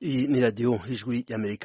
Iyi ni radiyo ijwi y'amerika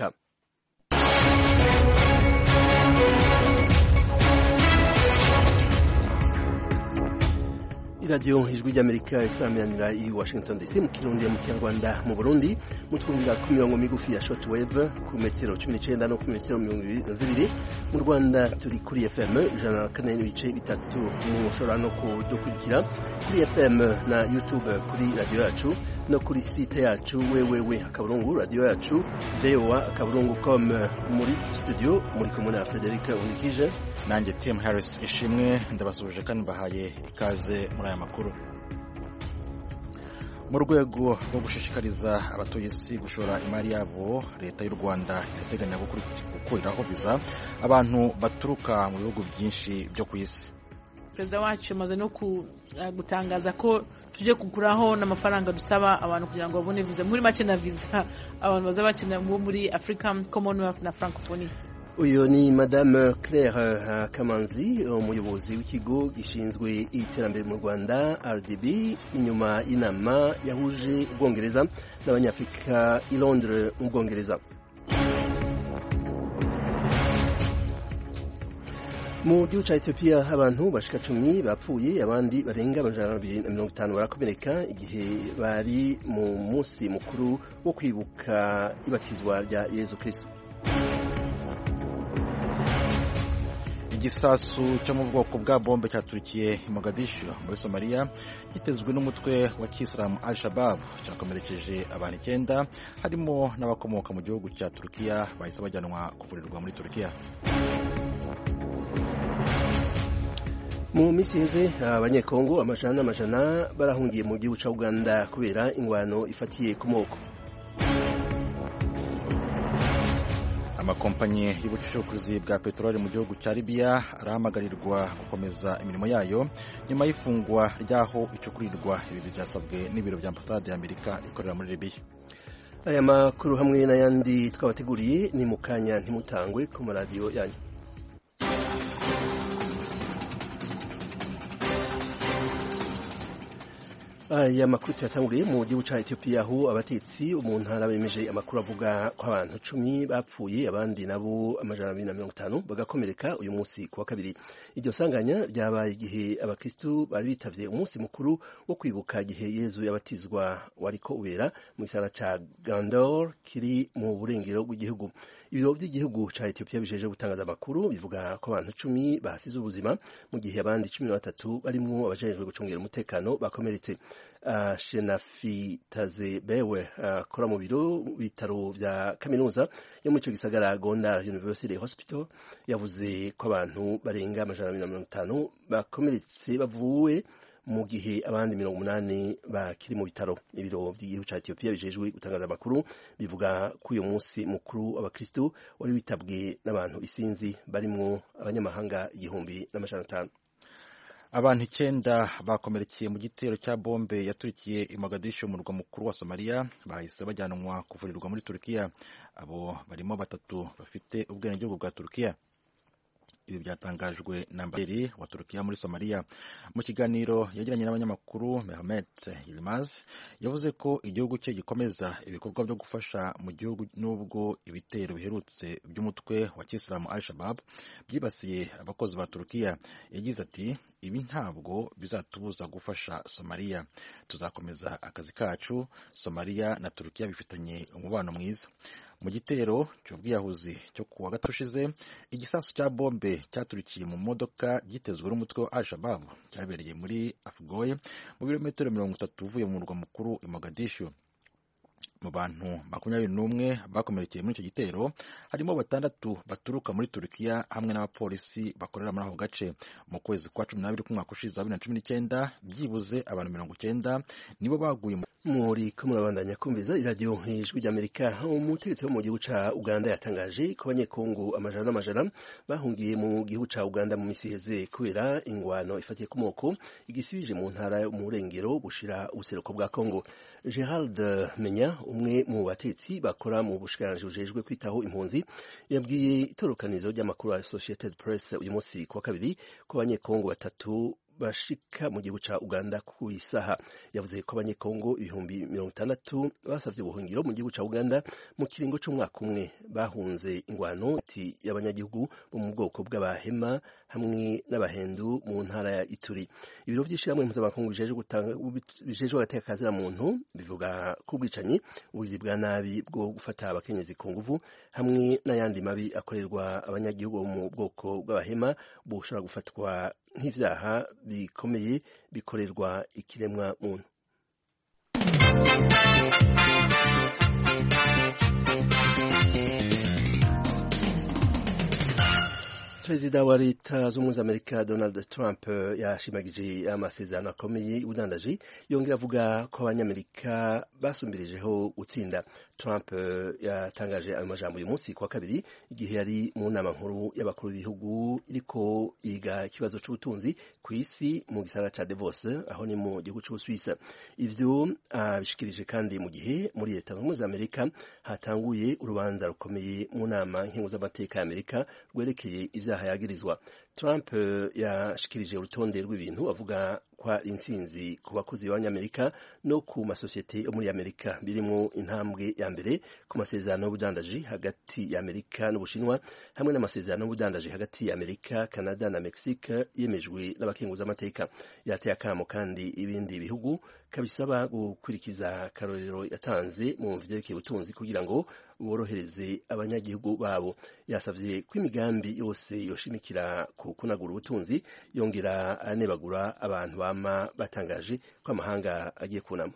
iradiyo ijwi ry'amerika isameranira i washington dc mu kirundi mu kinyarwanda mu burundi mutwumvira ku mirongo migufi ya shortwave ku metero cumi n'icenda no ku metero mirongo ibiri na zibiri mu rwanda turi kuri fm ijana na kane n'ibice bitatu mushobora no kudukurikira kuri fm na youtube kuri radiyo yacu no kuri site yacu wewewe akaburungu radiyo yacu voa akaburungu com muri studio muri kumwe na frederic unikije nanjye tim harris ishimwe ndabasuhuje kandi mbahaye ikaze muri aya makuru mu rwego rwo gushishikariza abatuye isi gushora imari yabo leta y'u rwanda irateganya gukuriraho viza abantu baturuka mu bihugu byinshi byo ku isi perezida wacu amaze no gutangaza ko tujye kuguraho n'amafaranga dusaba abantu kugira ngo babone viza muri make na viza abantu baza bakenera bo muri africa commonwealth na francophonie uyu ni madame claire kamanzi umuyobozi w'ikigo gishinzwe iterambere mu rwanda rdb inyuma y'inama yahuje ubwongereza n'abanyafurika i londres mu bwongereza mu gihugu cya etiyopiya abantu bashika cumi bapfuye abandi barenga amajana abiri na mirongo itanu barakomereka igihe bari mu munsi mukuru wo kwibuka ibatizwa rya yezu kristo igisasu cyo mu bwoko bwa bombe cyaturikiye i mogadishu muri somaliya gitezwe n'umutwe wa kisilamu al shabab cyakomerekeje abantu icyenda harimo n'abakomoka mu gihugu cya turukiya bahise bajyanwa kuvurirwa muri turukiya mu minsi iheze abanyekongo amajana n'amajana barahungiye mu gihugu cya uganda kubera ingwano ifatiye ku moko amakompanyi y'ubucukuzi bwa peteroli mu gihugu cya libiya arahamagarirwa gukomeza imirimo yayo nyuma y'ifungwa ry'aho icukurirwa ibi byasabwe n'ibiro bya ambasade y'amerika ikorera muri libiya aya makuru hamwe n'ayandi twabateguriye ni mu kanya ntimutangwe ku maradiyo yanyu aya makuru tuyatanguriye mu gihugu cya etiyopiya aho abatetsi mu ntara bemeje amakuru avuga ko abantu cumi bapfuye abandi nabo amajana abiri na mirongo itanu bagakomereka uyu munsi ku wa kabiri iryo sanganya ryabaye igihe abakristu bari bitavye umunsi mukuru wo kwibuka igihe yezu yabatizwa wariko ubera mu gisagara ca gandor kiri mu burengero bw'igihugu ibiro by'igihugu cya etiyopiya bijeje gutangaza amakuru bivuga ko abantu cumi bahasize ubuzima mu gihe abandi cumi na batatu barimwo abajejwe gucungira umutekano bakomeretse uh, shenafitaze bewe akora uh, mu biro bitaro vya kaminuza yo muri ico gisagara gondar university hospital yavuze ko abantu barenga amajana abiri na mirongo itanu bakomeretse bavuwe mu gihe abandi mirongo umunani bakiri mu bitaro ibiro by'igihugu cya etiyopiya bijejwe gutangaza amakuru bivuga ko uyu munsi mukuru abakristu wari witabwe n'abantu isinzi barimwo abanyamahanga igihumbi n'amajana atanu abantu icyenda bakomerekeye mu gitero cya bombe yaturikiye i mogadishu umurwa mukuru wa somaliya bahise bajyanwa kuvurirwa muri turukiya abo barimo batatu bafite ubwenegihugu bwa turukiya ibi byatangajwe na ambasaderi wa turukiya muri somaliya mu kiganiro yagiranye n'abanyamakuru mehmet yilmaz yavuze ko igihugu cye gikomeza ibikorwa byo gufasha mu gihugu n'ubwo ibitero biherutse by'umutwe wa kisilamu al shabab byibasiye abakozi ba turukiya yagize ati ibi ntabwo bizatubuza gufasha somaliya tuzakomeza akazi kacu somaliya na turukiya bifitanye umubano mwiza mu gitero cy'ubwiyahuzi cyo ku wa gatatu ushize igisasu cya bombe cyaturikiye mu modoka gitezwe n'umutwe wa al-shabab cyabereye muri afgoye mu birometero mirongo itatu uvuye mu murwa mukuru i mogadishu mu bantu makumyabiri n'umwe bakomerekeye muri icyo gitero harimo batandatu baturuka muri turukiya hamwe n'abapolisi bakorera muri ako gace mu kwezi kwa cumi n'abiri k'umwaka ushize wa bibiri na cumi n'icyenda byibuze abantu mirongo icyenda nibo baguye muri ko murabandanya kumviza iradiyo ijwi ry'amerika umutegetsi wo mu gihugu ca uganda yatangaje ko abanyekongo amajana n'amajana bahungiye mu gihugu ca uganda mu misi iheze kubera ingwano ifatiye ku moko igisibije mu ntara yo mu burengero bushira ubuseruko bwa kongo gerald menya umwe mu batetsi bakora mu bushikiranganji bujejwe kwitaho impunzi yabwiye itorokanizo ry'amakuru ya associated press uyu munsi ku wa kabiri ko abanyekongo batatu bashika mu gihugu ca Uganda ku isaha yavuze ko abanyekongo ibihumbi mirongo itandatu basavye ubuhungiro mu gihugu ca Uganda mu kiringo c'umwaka umwe bahunze ingwano ati y'abanyagihugu bo mu bwoko bw'abahema hamwe n'abahendu mu ntara ya Ituri ibiro vy'ishirahamwe mpuzamakungu bijejwe agateka kazina muntu bivuga ko ubwicanyi ubugizi bwa nabi bwo gufata abakenyezi ku nguvu hamwe n'ayandi mabi akorerwa abanyagihugu bo mu bwoko bw'abahema bushobora gufatwa nk'ivyaha bikomeye bikorerwa ikiremwa muntu perezida wa leta z'ubumwe za amerika donald trump yashimagije amasezerano akomeye y'ubudandaji yongera avuga ko abanyamerika basumbirijeho gutsinda trump yatangaje ayo majambo uyu munsi kuwa kabiri igihe yari mu nama nkuru y'abakuru b'ibihugu iriko yiga ikibazo c'ubutunzi ku isi mu gisagara ca davos aho ni mu gihugu c'ubusuwisa ivyo abishikirije kandi mu gihe muri leta z'ubumwe za amerika hatanguye urubanza rukomeye mu nama nkingo z'amateka ya amerika rwerekeye ivyaha yagirizwa Trump yashikirije urutonde rw'ibintu avuga ko ari intsinzi ku bakozi b'abanyamerika no ku masosiyete yo muri amerika birimo intambwe ya mbere ku masezerano y'ubudandaji hagati ya amerika n'ubushinwa hamwe n'amasezerano y'ubudandaji hagati ya amerika canada na mexique yemejwe n'abakenguzamateka yateye akamo kandi ibindi bihugu kabisaba gukurikiza akarorero yatanze mu vyerekeye ubutunzi kugira ngo borohereze abanyagihugu babo yasavye ko imigambi yose yoshimikira ku kunagura ubutunzi yongera anebagura abantu bama batangaje ko amahanga agiye kunama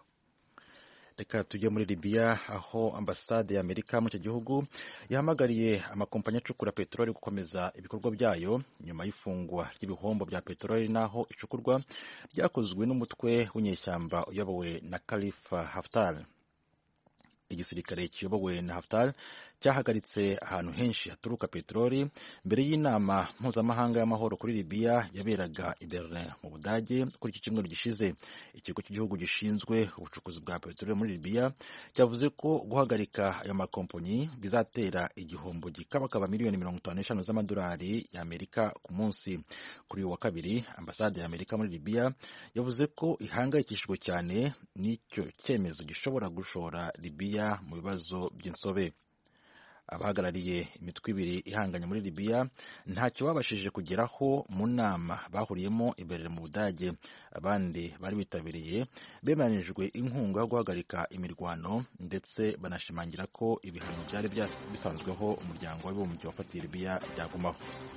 reka tujye muri libiya aho ambasade ya amerika muri icyo gihugu yahamagariye amakompanyi acukura peteroli gukomeza ibikorwa byayo nyuma y'ifungwa ry'ibihombo bya peteroli n'aho icukurwa ryakozwe n'umutwe w'inyeshyamba uyobowe na khalifa haftar igisirikare kiyobowe na Haftar cyahagaritse ahantu henshi haturuka peteroli mbere y'inama mpuzamahanga y'amahoro kuri Libya yaberaga i Berlin mu Budage kuri iki cyumweru gishize ikigo cy'igihugu gishinzwe ubucukuzi bwa peteroli muri Libya cyavuze ko guhagarika ayo makompanyi bizatera igihombo gikabakaba miliyoni mirongo itanu n'eshanu z'amadolari y'Amerika ku munsi kuri uyu wa kabiri ambasade ya Amerika muri Libya yavuze ko ihangayikishijwe cyane n'icyo cyemezo gishobora gushora Libya mu bibazo by'insobe abahagarariye imitwe ibiri ihanganye muri Libya ntacyo babashije kugeraho mu nama bahuriyemo imbere mu Budage abandi bari bitabiriye bemeranijwe inkunga yo guhagarika imirwano ndetse banashimangira ko ibihano byari bisanzweho umuryango w'abibumbye wafatiye Libya byagumaho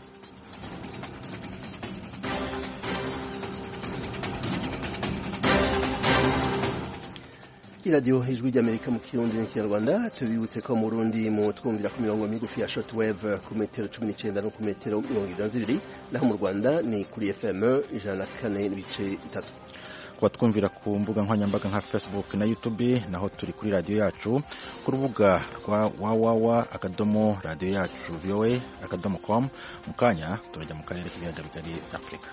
iradiyo ijwi ry'amerika mu kirundi n'ikinyarwanda tubibutse ko mu rundi mu twumvira ku mirongo migufi ya shortwave ku metero cumi n'icyenda no ku metero mirongo irindwi na zibiri naho mu rwanda ni kuri fm ijana na kane n'ibice bitatu kuba twumvira ku mbuga nkoranyambaga nka facebook na youtube naho turi kuri radiyo yacu ku rubuga rwa wawawa akadomo radiyo yacu voa akadomo com mu kanya turajya mu karere k'ibiyaga bigari by'afurika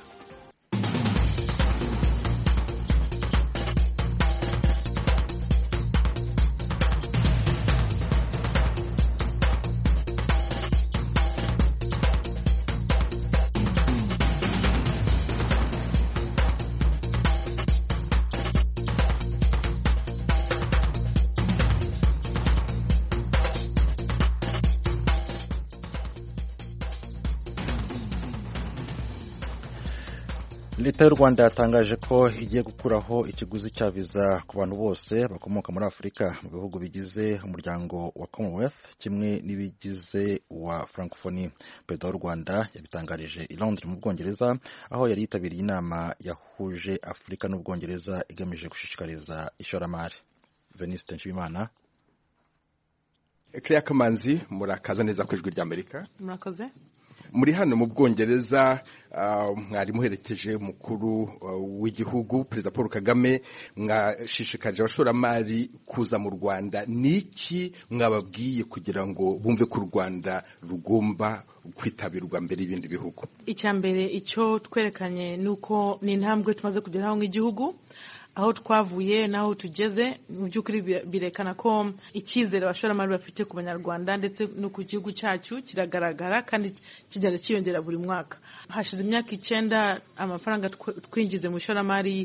leta y'u rwanda yatangaje ko igiye gukuraho ikiguzi cya viza ku bantu bose bakomoka muri afurika mu bihugu bigize umuryango wa commonwealth kimwe n'ibigize uwa francophonie perezida w'u rwanda yabitangarije i londres mu bwongereza aho yari yitabiriye inama yahuje afurika n'ubwongereza igamije gushishikariza ishoramari veniste nshimimana Claire Kamanzi murakaza neza ku ijwi ry'Amerika murakoze muri hano mu bwongereza mwari muherekeje umukuru w'igihugu perezida paul kagame mwashishikarije abashoramari kuza mu rwanda niki mwababwiye kugira ngo bumve ko u rwanda rugomba kwitabirwa mbere y'ibindi bihugu icya mbere icyo twerekanye ni uko ni intambwe tumaze kugeraho nk'igihugu aho twavuye n'aho tugeze mu by'ukuri birekana ko icyizere abashoramari bafite ku banyarwanda ndetse no ku gihugu cyacu kiragaragara kandi kigenda cyiyongera buri mwaka hashize imyaka icyenda amafaranga twinjize mu ishoramari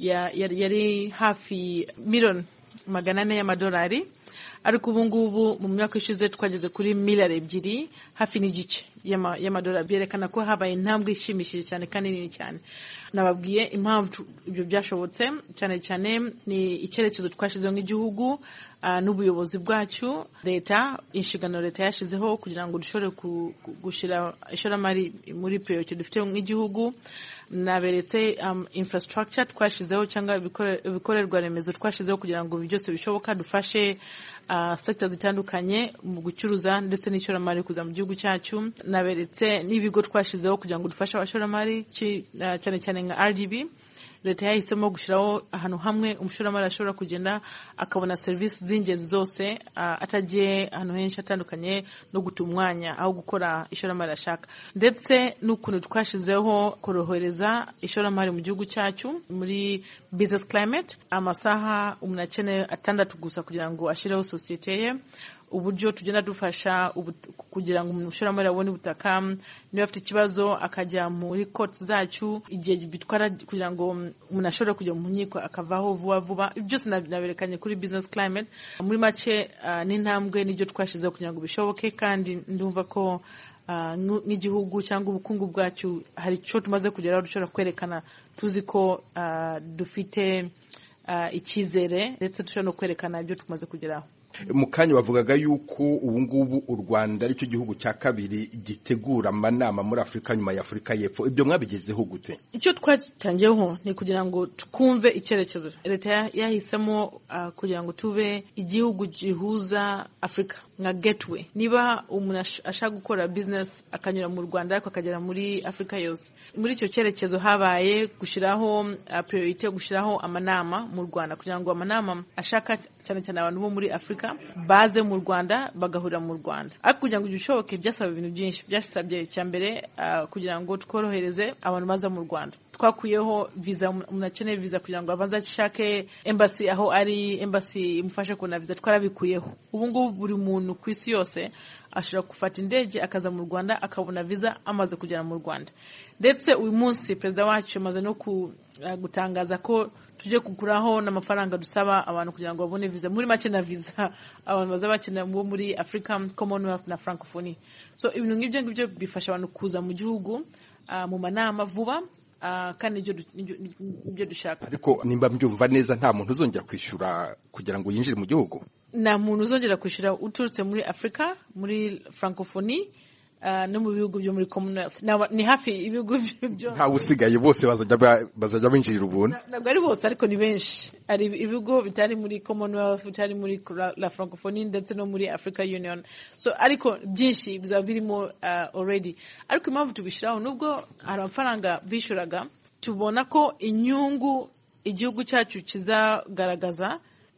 yari hafi miliyoni magana ane y'amadolari ariko ubu ngubu mu myaka ishize twageze kuri miliyari ebyiri hafi n'igice y'amadolari byerekana ko habaye intambwe ishimishije cyane kandi nini cyane nababwiye impamvu ibyo byashobotse cyane cyane ni icyerekezo twashyizeho nk'igihugu n'ubuyobozi bwacu leta inshingano leta yashyizeho kugira ngo dushobore gushyira ishoramari muri priority dufite nk'igihugu naberetse infrastructure twashyizeho cyangwa ibikorerwa remezo twashyizeho kugira ngo byose bishoboka dufashe sector zitandukanye mu gucuruza ndetse n'ishoramari kuza mu gihugu cyacu naberetse n'ibigo twashyizeho kugira ngo dufashe abashoramari cyane cyane nka RGB leta yahisemo gushyiraho ahantu hamwe umushoramari ashobora kugenda akabona serivisi z'ingenzi zose atagiye ahantu henshi hatandukanye no guta umwanya aho gukora ishoramari ashaka ndetse n'ukuntu twashyizeho korohereza ishoramari mu gihugu cyacu muri business climate amasaha umuntu akeneye atandatu gusa kugira ngo ashyireho sosiyete ye uburyo tugenda dufasha kugira ngo umushoramari abone ubutaka niba afite ikibazo akajya muri koti zacu igihe bitwara kugira ngo umuntu ashobore kujya mu nkiko akavaho vuba vuba byose naberekanye kuri business climate muri make n'intambwe n'ibyo twashyizeho kugira ngo bishoboke kandi ndumva ko nk'igihugu cyangwa ubukungu bwacu hari icyo tumaze kugeraho dushobora kwerekana tuzi ko dufite icyizere ndetse dushobora no kwerekana ibyo tumaze kugeraho mu kanya bavugaga yuko ubu ngubu u rwanda aricyo gihugu cya kabiri gitegura amanama muri afurika nyuma ya afurika y'epfo ibyo mwabigezeho gute icyo twatangiyeho ni kugira ngo twumve icyerekezo leta yahisemo kugira ngo tube igihugu gihuza afurika nka gateway niba umuntu ashaka gukora business akanyura mu rwanda ariko akagera muri afurika yose muri icyo cyerekezo habaye gushyiraho priority yo gushyiraho amanama mu rwanda kugira ngo amanama ashaka cyane cyane abantu bo muri afurika baze mu rwanda bagahurira mu rwanda ariko kugira ngo ibyo bishoboke byasaba ibintu byinshi byasabye icya mbere kugira ngo tworohereze abantu baza mu rwanda twakuyeho viza umuntu akeneye viza kugira ngo abanze ashake embassy aho ari embassy imufashe kubona viza twarabikuyeho ubu ngubu buri muntu ku isi yose ashobora gufata indege akaza mu rwanda akabona viza amaze kugera mu rwanda ndetse uyu munsi perezida wacu amaze no gutangaza ko tujye kuguraho n'amafaranga dusaba abantu kugira ngo babone viza muri make na viza abantu baza bakenera bo muri africa commonwealth na francophonie so ibintu nk'ibyo ngibyo bifasha abantu kuza mu gihugu mu manama vuba kandi ibyo dushaka ariko nimba mbyumva neza nta muntu uzongera kwishyura kugira ngo yinjire mu gihugu nta muntu uzongera kwishyura uturutse muri afurika muri francophonie no mu bihugu byo muri commonwealth ni hafi ibihugu byo ntawe usigaye bose bazajya binjirira ubuntu ntabwo ari bose ariko ni benshi hari ibigo bitari muri commonwealth bitari muri la francophonie ndetse no muri africa union so ariko byinshi bizaba birimo already ariko impamvu tubishyiraho nubwo hari amafaranga bishyuraga tubona ko inyungu igihugu cyacu kizagaragaza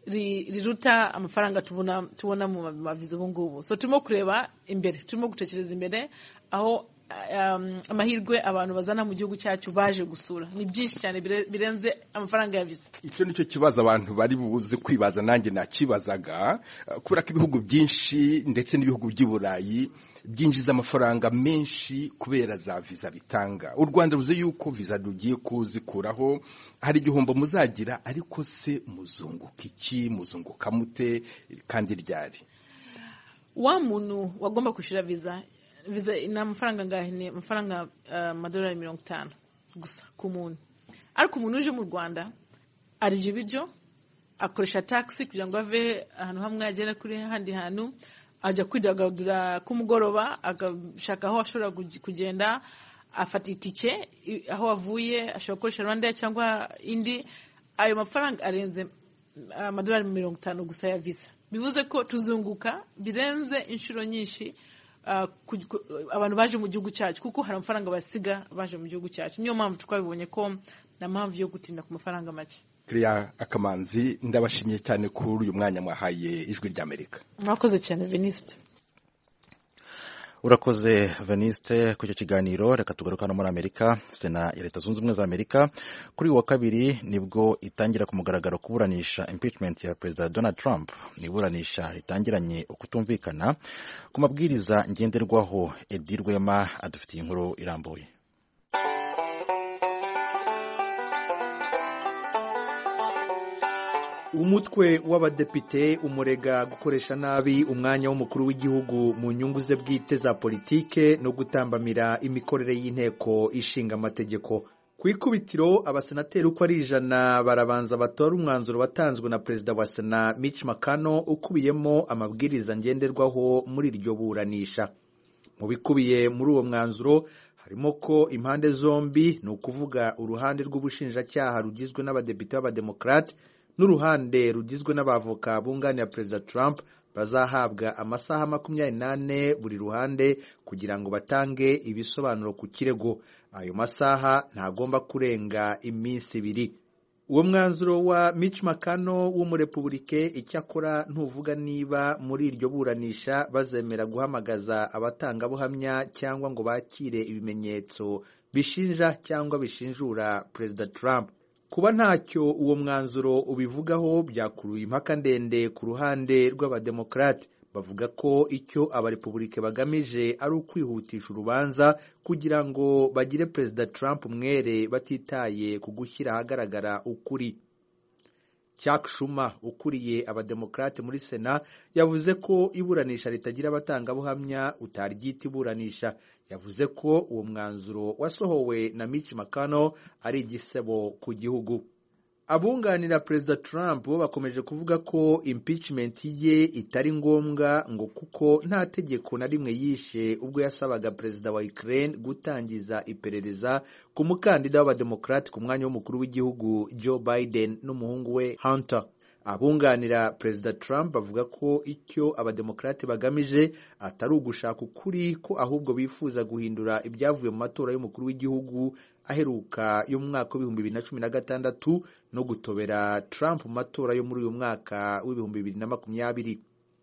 riruta amafaranga tubona tubona mu maviza ubu ngubu so turimo kureba imbere turimo gutekereza imbere aho amahirwe abantu bazana mu gihugu cyacu baje gusura ni byinshi cyane birenze amafaranga ya viza icyo nicyo kibazo abantu bari buze kwibaza nanjye nakibazaga kubera ko ibihugu byinshi ndetse n'ibihugu by'i burayi byinjiza amafaranga menshi kubera za viza bitanga u rwanda ruzi yuko viza rugiye kuzikuraho hari igihombo muzagira ariko se muzunguka iki muzunguka mute kandi ryari wa muntu wagomba kwishyura viza viza ni amafaranga angahe ni amafaranga amadolari mirongo itanu gusa ku muntu ariko umuntu uje mu rwanda arya ibiryo akoresha taxi kugira ngo ave ahantu hamwe agere kuri ahandi hantu ajya kwidagadura kumugoroba agashaka aho ashobora kugenda afata itike aho avuye ashobora gukoresha rwanda cyangwa indi ayo mafaranga arenze amadolari mirongo itanu gusa ya visa bivuze ko tuzunguka birenze inshuro nyinshi abantu baje mu gihugu cyacu kuko hari amafaranga basiga baje mu gihugu cyacu niyo mpamvu twabibonye ko nta mpamvu yo gutinda ku mafaranga make Claire akamanzi ndabashimiye cyane kuri uyu mwanya mwahaye ijwi ry'amerika murakoze cyane venisite urakoze veniste ku icyo kiganiro reka tugaruka hano muri amerika sena ya leta zunze ubumwe za amerika kuri uyu wa kabiri nibwo itangira ku mugaragaro kuburanisha impeachment ya perezida donald trump ni iburanisha ritangiranye ukutumvikana ku mabwiriza ngenderwaho edi rwema adufitiye inkuru irambuye umutwe w'abadepite umurega gukoresha nabi umwanya w'umukuru w'igihugu mu nyungu ze bwite za politike no gutambamira imikorere y'inteko ishinga amategeko ku ikubitiro abasenateri uko ari ijana barabanza batora umwanzuro watanzwe na perezida wa sena Mitch McConnell ukubiyemo amabwiriza ngenderwaho muri iryo buranisha mu bikubiye muri uwo mwanzuro harimo ko impande zombi ni ukuvuga uruhande rw'ubushinjacyaha rugizwe n'abadepite b'abademokarate n'uruhande rugizwe n'abavoka bunganira perezida Trump bazahabwa amasaha makumyabiri n'ane buri ruhande kugira ngo batange ibisobanuro ku kirego ayo masaha ntagomba kurenga iminsi ibiri uwo mwanzuro wa Mitch McConnell w'umurepubulike icyakora ntuvuga niba muri iryo buranisha bazemera guhamagaza abatangabuhamya cyangwa ngo bakire ibimenyetso bishinja cyangwa bishinjura perezida Trump kuba ntacyo uwo mwanzuro ubivugaho byakuruye impaka ndende ku ruhande rw'abademokarate bavuga ko icyo abarepubulike bagamije ari ukwihutisha urubanza kugira ngo bagire perezida Trump umwere batitaye ku gushyira ahagaragara ukuri Chuck Schumer ukuriye abademokarate muri sena yavuze ko iburanisha ritagira abatangabuhamya utaryita iburanisha yavuze ko uwo mwanzuro wasohowe na Mitch McConnell ari igisebo ku gihugu abunganira perezida Trump bo bakomeje kuvuga ko impeachment ye itari ngombwa ngo kuko nta tegeko na rimwe yishe ubwo yasabaga perezida wa Ukraine gutangiza iperereza ku mukandida w'abademokarate ku mwanya w'umukuru w'igihugu Joe Biden n'umuhungu we Hunter abunganira perezida Trump bavuga ko icyo abademokarate bagamije atari ugushaka ukuri ko ahubwo bifuza guhindura ibyavuye mu matora y'umukuru w'igihugu aheruka yo mu mwaka w'ibihumbi bibiri na cumi na gatandatu no gutobera Trump mu matora yo muri uyu mwaka w'ibihumbi bibiri na makumyabiri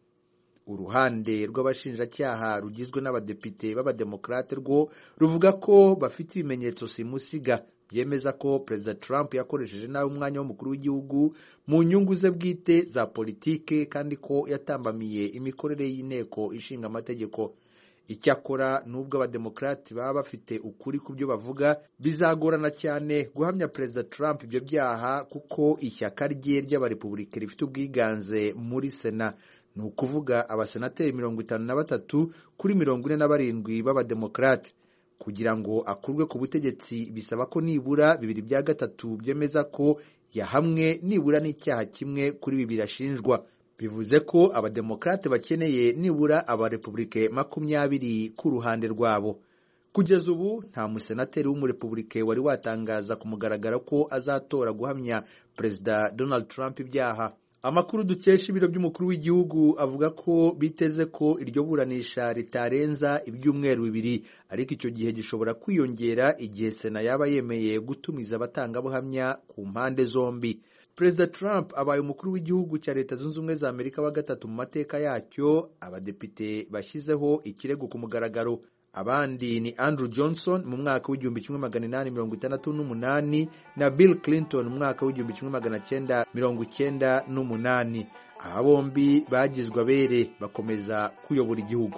uruhande rw'abashinjacyaha rugizwe n'abadepite b'abademokarate rwo ruvuga ko bafite ibimenyetso simusiga byemeza ko perezida Trump yakoresheje nabi umwanya w'umukuru w'igihugu mu nyungu ze bwite za politike kandi ko yatambamiye imikorere y'inteko ishinga amategeko icyakora nubwo abademokarati baba bafite ukuri ku byo bavuga bizagorana cyane guhamya perezida Trump ibyo byaha kuko ishyaka rye ry'abarepubulika rifite ubwiganze muri sena ni ukuvuga abasenateri mirongo itanu na batatu kuri mirongo ine na barindwi b'abademokarate kugira ngo akurwe ku butegetsi bisaba ko nibura bibiri bya gatatu byemeza ko yahamwe nibura n'icyaha kimwe kuri bibiri ashinjwa bivuze ko abademokarate bakeneye nibura abarepubulike makumyabiri ku ruhande rwabo kugeza ubu nta musenateri w'umurepubulike wari watangaza ku mugaragaro ko azatora guhamya perezida donald trump ibyaha amakuru dukesha ibiro by'umukuru w'igihugu avuga ko biteze ko iryo buranisha ritarenza ibyumweru bibiri ariko icyo gihe gishobora kwiyongera igihe sena yaba yemeye gutumiza abatangabuhamya ku mpande zombi perezida Trump abaye umukuru w'igihugu cya leta zunze ubumwe za amerika wa gatatu mu mateka yacyo abadepite bashyizeho ikirego ku mugaragaro abandi ni Andrew Johnson mu mwaka w'igihumbi kimwe magana inani mirongo itandatu n'umunani na Bill Clinton mu mwaka w'igihumbi kimwe magana cyenda mirongo icyenda n'umunani aba bombi bagizwe abere bakomeza kuyobora igihugu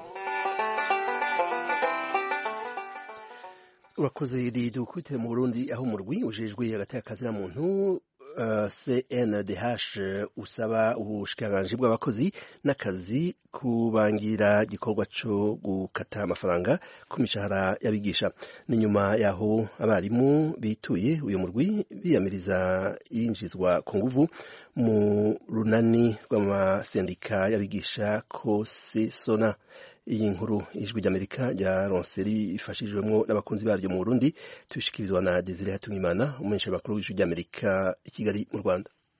urakoze dukubitire mu burundi aho umurwi ujejwe hagati y'akazi na muntu CNDH usaba ubushikiranganji bw'abakozi n'akazi kubangira igikorwa cyo gukata amafaranga ku mishahara y'abigisha ni nyuma yaho abarimu bituye uyu murwi biyamiriza yinjizwa ku nguvu mu runani rw'amasendika y'abigisha kosesona iyi nkuru ijwi ry'amerika rya ronseri ifashijwemo n'abakunzi baryo mu burundi tubishikirizwa na desire hatungimana umumenyesha makuru w'ijwi ry'amerika i kigali mu rwanda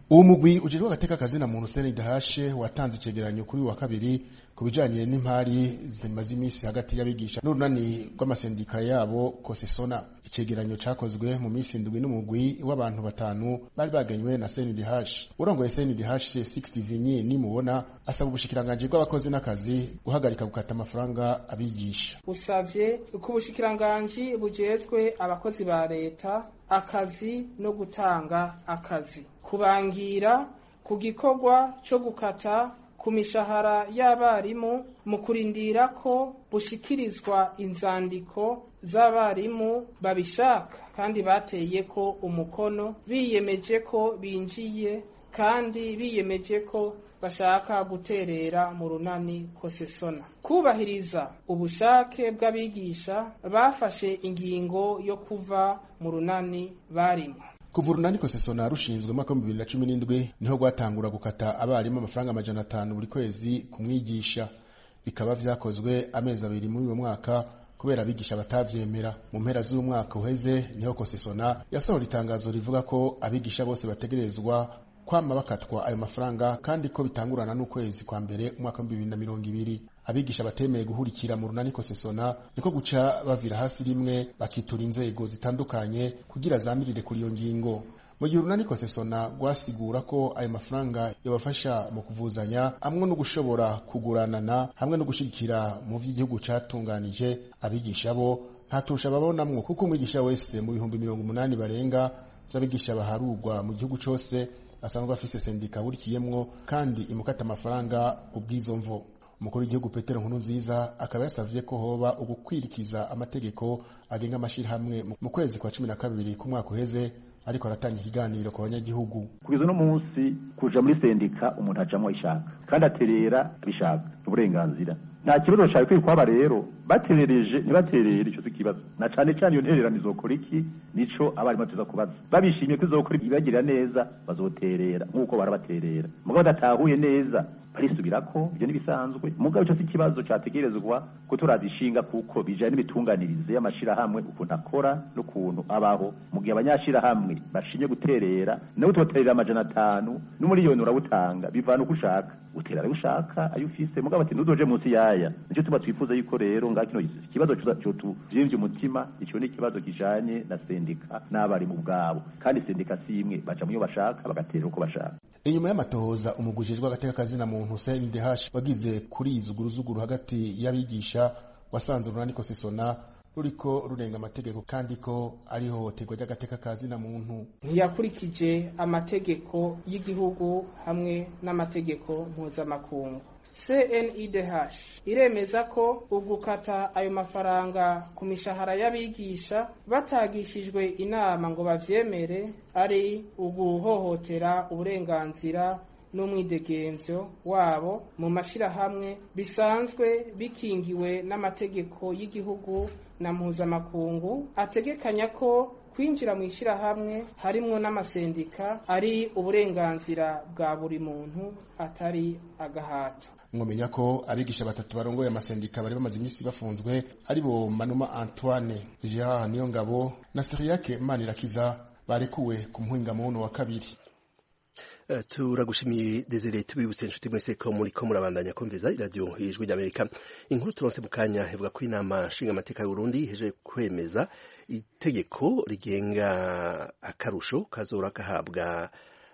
uwo mugwi ujejwe agateka kazina muntu CNDH watanze icegeranyo kuri wa kabiri ku bijanye n'impari zimaze iminsi hagati y'abigisha n'urunani rw'amasendika yabo kosesona icegeranyo cakozwe mu minsi indwi n'umugwi w'abantu batanu bari baganywe na CNDH urongoye CNDH 60 Vinyi nimubona asaba ubushikiranganje bw'abakozi n'akazi guhagarika gukata amafaranga abigisha usavye ko ubushikiranganje bujejwe abakozi ba leta akazi no gutanga akazi kubangira ku gikorwa co gukata ku mishahara y'abarimu mu kurindira ko bushikirizwa inzandiko z'abarimu babishaka kandi bateye ko umukono biyemeje ko binjiye kandi biyemeje ko bashaka guterera mu runani kosesona kubahiriza ubushake bw'abigisha bafashe ingingo yo kuva mu runani barimo kuva urunani kosesona rushinzwe mu mwaka w'ibihumbi bibiri na cumi n'indwi niho rwatangura gukata abarimu amafaranga amajana atanu buri kwezi ku mwigisha bikaba vyakozwe amezi abiri muri uwo mwaka kubera abigisha batavyemera mu mpera z'umwaka uheze niho kosesona yasohora itangazo rivuga ko abigisha bose bategerezwa kwama bakatwa ayo mafaranga kandi ko bitangurana n'ukwezi kwa mbere umwaka wa bibiri na mirongo ibiri abigisha batemeye guhurikira mu runani kosesona niko guca bavira hasi rimwe bakitura inzego zitandukanye kugira zamirire kuri iyo ngingo mu gihe urunani kosesona rwasigura ko ayo mafaranga yabafasha mu kuvuzanya hamwe no gushobora kuguranana hamwe no gushigikira mu vy'igihugu catunganije abigisha bo nta turusha babonamwo kuko umwigisha wese mu bihumbi mirongo umunani barenga vy'abigisha baharurwa mu gihugu cose asanzwe afise sendika burikiyemwo kandi imukata amafaranga ubw'izo mvo umukuru w'igihugu petero nkuru nziza akaba yasavye ko hoba ugukwirikiza amategeko agenga amashirahamwe mu kwezi kwa cumi na kabiri k'umwaka uheze ariko aratanga ikiganiro ku banyagihugu kugeza uno munsi kuja muri sendika umuntu ajamwo ishaka kandi aterera abishaka uburenganzira nta kibazo cari kwiye kwaba rero baterereje ntibaterere ico si ikibazo na cane cane iyo ntererano izokora iki nico abarimu tuza kubaza babishimye ko izokora ibagirira neza bazoterera nk'uko barabaterera mugabo badatahuye neza barisubirako ibyo n'ibisanzwe mugabo ico si ikibazo categerezwa ko turazishinga kuko bijanye n'imitunganyirize y'amashirahamwe ukuntu akora n'ukuntu abaho mu gihe abanyashirahamwe bashinye guterera nawe tubaterera amajana atanu n'umuriyoni urawutanga bivana uko ushaka utera ayo ushaka ayo ufise mugabo ati ntuzoje munsi yaya nico tuba twifuza yuko rero ngaho kino ikibazo cotuvyimbye umutima ico ni ikibazo kijanye na sendika n'abarimu bwabo kandi sendika si imwe baca muyo bashaka bagaterera uko bashaka inyuma y'amatohoza umugujejwe agateka kazina muntu CNDH wagize kuri izuguruzuguru hagati y'abigisha wasanze urunani kosesona ruriko rurenga amategeko kandi ko ari hohoterwa ry'agateka kazina muntu ntiyakurikije amategeko y'igihugu hamwe n'amategeko mpuzamakungu CNIDH iremeza ko ugukata ayo mafaranga ku mishahara y'abigisha batagishijwe inama ngo bavyemere ari uguhohotera uburenganzira n'umwidegemvyo wabo mu mashirahamwe bisanzwe bikingiwe n'amategeko y'igihugu na mpuzamakungu ategekanya ko kwinjira mu ishyirahamwe harimwo n'amasendika ari uburenganzira bwa buri muntu atari agahato mwomenya ko abigisha batatu barongoye amasendika bari bamaze iminsi bafunzwe ari bo manuma antoine gerard niyongabo na seriyake manirakiza barekuwe ku muhingamuno wa kabiri Uh, turagushimiye Desire tubibutse inshuti mwese ko muri ko murabandanya kumviza iradiyo ijwi ry'Amerika inkuru turonse mu kanya ivuga ko inama nshinga amateka y'u Burundi heje kwemeza itegeko rigenga akarusho kazora gahabwa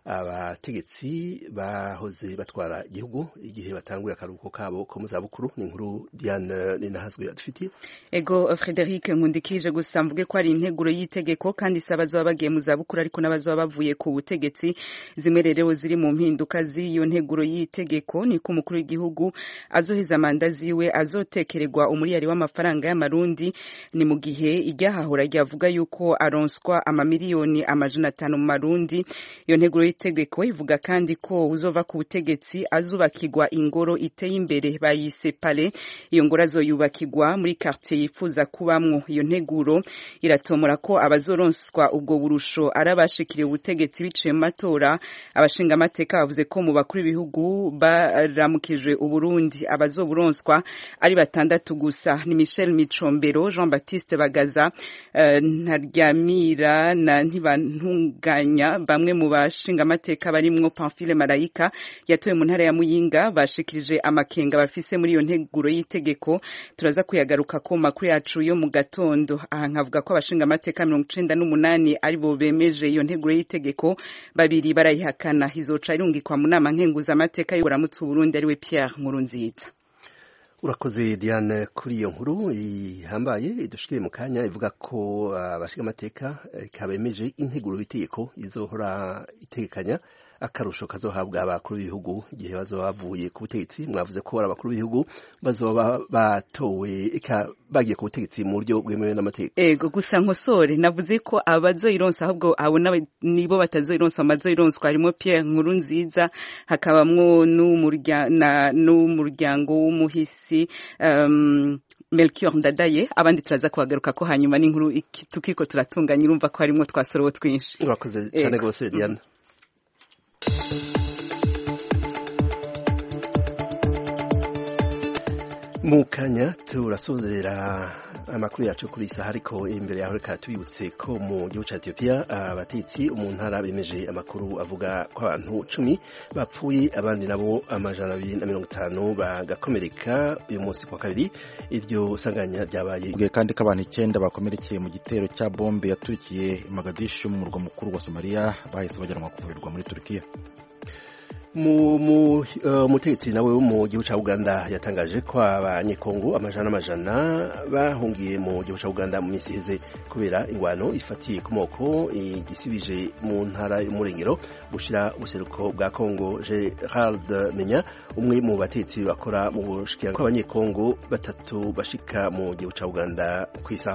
abategetsi bahoze batwara igihugu igihe batanguye akaruhuko kabo ko mu zabukuru ni inkuru Diane Ninahazwe adufitiye ego Frederic nkundikije gusa mvuge ko ari integuro y'itegeko kandi isaba abazoba bagiye mu zabukuru ariko n'abazoba bavuye ku butegetsi zimwe rero ziri mu mpinduka z'iyo nteguro y'itegeko ni ko umukuru w'igihugu azoheza manda ziwe azotekererwa umuriyari w'amafaranga y'amarundi ni mu gihe iryahahora ryavuga yuko aronswa amamiliyoni amajana atanu mu marundi iyo nteguro y'itegeko ivuga kandi ko uzova ku butegetsi azubakirwa ingoro iteye imbere bayise pale iyo ngoro azoyubakirwa muri quartier yifuza kubamwo iyo nteguro iratomora ko abazoronswa ubwo burusho ari abashikiriye ubutegetsi biciye mu matora abashinga amateka bavuze ko mu bakuru b'ibihugu baramukijwe uburundi abazoburonswa ari batandatu gusa ni Michel Micombero Jean Baptiste Bagaza uh, Ntaryamira na Ntibantunganya bamwe mu bashinga abashingamateka barimwo Pamphile Marayika yatowe mu ntara ya Muyinga bashikirije amakenga bafise muri iyo nteguro y'itegeko turaza kuyagaruka ko makuru yacu yo mu gatondo aha nkavuga ko abashingamateka mirongo icenda n'umunani aribo bemeje iyo nteguro y'itegeko babiri barayihakana izoca irungikwa mu nama nkenguzamateka y'uburamutse Burundi ariwe Pierre Nkurunziza urakoze diane kuri iyo nkuru ihambaye idushikire mu kanya ivuga ko abashinga amateka kabemeje integuro y'itegeko izohora itegekanya akarusho kazohabwa abakuru b'ibihugu igihe bazoba bavuye ku butegetsi mwavuze ko ari abakuru b'ibihugu bazoba batowe bagiye ku butegetsi mu buryo bwemewe n'amategeko ego gusa nkosore navuze ko abazoyironsa ahubwo abo nibo batazoyironsa amazoyironswa harimo Pierre Nkurunziza hakabamwo n'umuryango w'umuhisi um, Melchior Ndadaye abandi turaza kubagaruka ko hanyuma n'inkuru tukiko turatunganya urumva ko harimo twasorobo twinshi urakoze cyane rwose Diana mu kanya turasozera amakuru yacu kuri iyi saha ariko imbere yaho reka tubibutse ko mu gihugu cya etiyopiya abatetsi mu ntara bemeje amakuru avuga ko abantu cumi bapfuye abandi nabo amajana abiri na mirongo itanu bagakomereka uyu munsi kwa kabiri iryo sanganya ryabaye bwe kandi ko abantu icyenda bakomerekeye mu gitero cya bombe yaturikiye Mogadishu mu murwa mukuru wa Somalia bahise bajyanwa kuvurirwa muri Turkiya umutegetsi nawe wo mu gihugu cya uganda yatangaje ko abanyekongo amajana n'amajana bahungiye mu gihugu cya uganda mu minsi iheze kubera ingwano ifatiye ku moko igisibije mu ntara y'umurengero bushyira ubuseruko bwa kongo gerard menya umwe mu batetsi bakora mu bushikirano kw'abanyekongo batatu bashika mu gihugu cya uganda ku isaha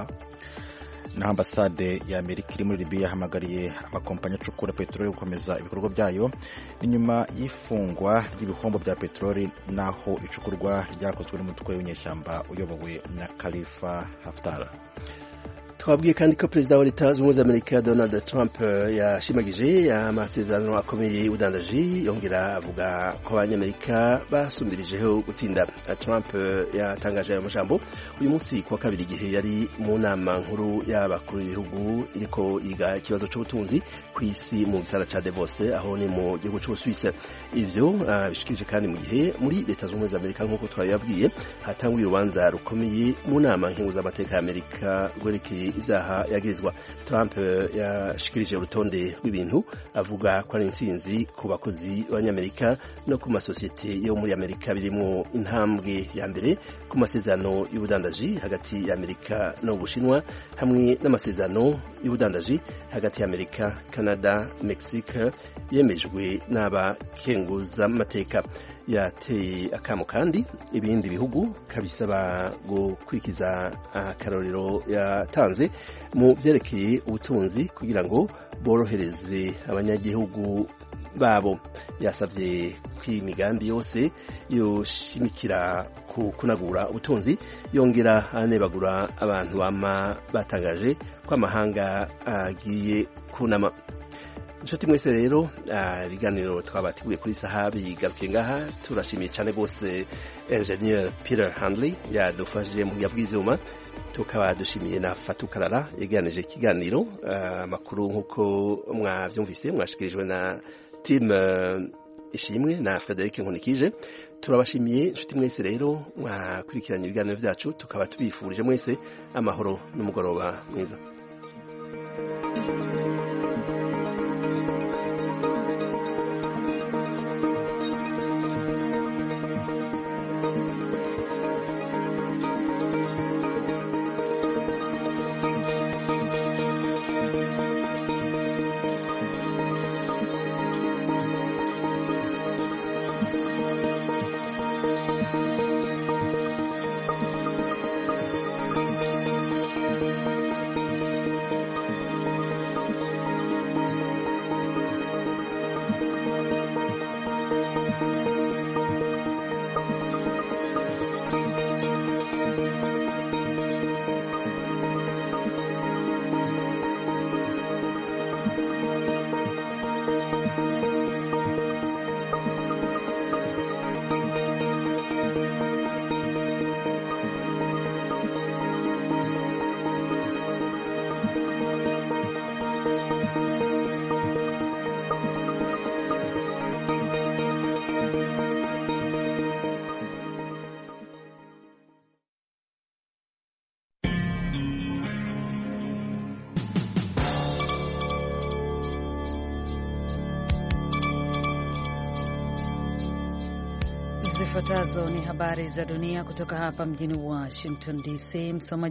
na ambasade ya Amerika iri muri Libya yahamagariye amakompanyi acukura peteroli gukomeza ibikorwa byayo ni nyuma y'ifungwa ry'ibihombo bya peteroli n'aho icukurwa ryakozwe n'umutwe w'inyeshyamba uyobowe na Khalifa Haftar twabwiye kandi ko perezida wa leta zunze ubumwe za amerika donald trump yashimagije amasezerano akomeye y'ubudandaji yongera avuga ko abanyamerika basumbirijeho gutsinda trump yatangaje ayo majambo uyu munsi kuwa kabiri igihe yari mu nama nkuru y'abakuru b'ibihugu iriko yiga ikibazo c'ubutunzi ku isi mu gisara ca davos aho ni mu gihugu c'ubusuwise ivyo uh, bishikirije kandi mu gihe muri leta zunze ubumwe za amerika nk'uko twabibabwiye hatanguye urubanza rukomeye mu nama nkenguzamateka ya amerika rwerekeye ibyaha yagirizwa Trump yashikirije urutonde rw'ibintu avuga ko ari intsinzi ku bakozi b'abanyamerika no ku masosiyete yo muri amerika birimo intambwe ya mbere ku masezerano y'ubudandaji hagati ya amerika no bushinwa hamwe n'amasezerano y'ubudandaji hagati ya amerika canada mexique yemejwe n'abakenguzamateka yateye akamo kandi ibindi bihugu kabisaba gukurikiza akarorero yatanze mu byerekeye ubutunzi kugira ngo borohereze abanyagihugu babo yasabye ko imigambi yose yoshimikira ku kunagura ubutunzi yongera anebagura abantu bama batangaje ko amahanga agiye kunama inshuti mwese rero ibiganiro twabateguye kuri saha bigarukiye ngaha turashimiye cyane rwose engineer Peter Handley yadufashije mu buya bw'ibyuma tukaba dushimiye na fatukarara yeganije ikiganiro amakuru nk'uko mwabyumvise mwashikirijwe na team ishimwe na Frederic Nkunikije turabashimiye inshuti mwese rero mwakurikiranye ibiganiro byacu tukaba tubifurije mwese amahoro n'umugoroba mwiza Zifuatazo ni habari za dunia kutoka hapa mjini Washington DC. Msomaji